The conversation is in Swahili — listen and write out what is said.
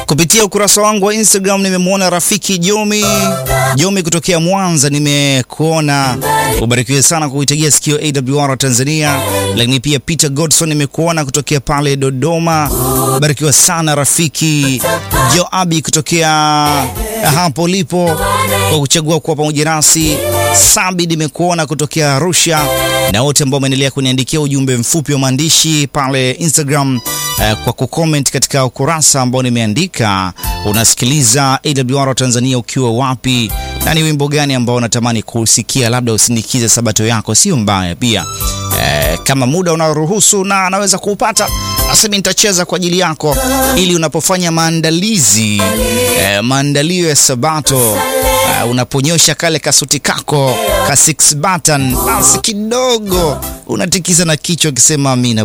Kupitia ukurasa wangu wa Instagram nimemwona rafiki Jomi Jomi kutokea Mwanza, nimekuona. Ubarikiwe sana kuitegea sikio AWR Tanzania. Lakini pia Peter Godson nimekuona kutokea pale Dodoma. Barikiwa sana rafiki Joabi kutokea hapo ulipo kwa kuchagua kuwa pamoja nasi. Sabi nimekuona kutokea Arusha, na wote ambao wameendelea kuniandikia ujumbe mfupi wa maandishi pale Instagram uh, kwa kucomment katika ukurasa ambao nimeandika. Unasikiliza AWR Tanzania ukiwa wapi, na ni wimbo gani ambao unatamani kusikia, labda usindikize sabato yako, sio mbaya pia. Uh, kama muda unaruhusu na anaweza kuupata basi nitacheza kwa ajili yako, ili unapofanya maandalizi uh, maandalio ya sabato uh, unaponyosha kale kasuti kako ka six button, basi kidogo unatikiza na kichwa ukisema amina.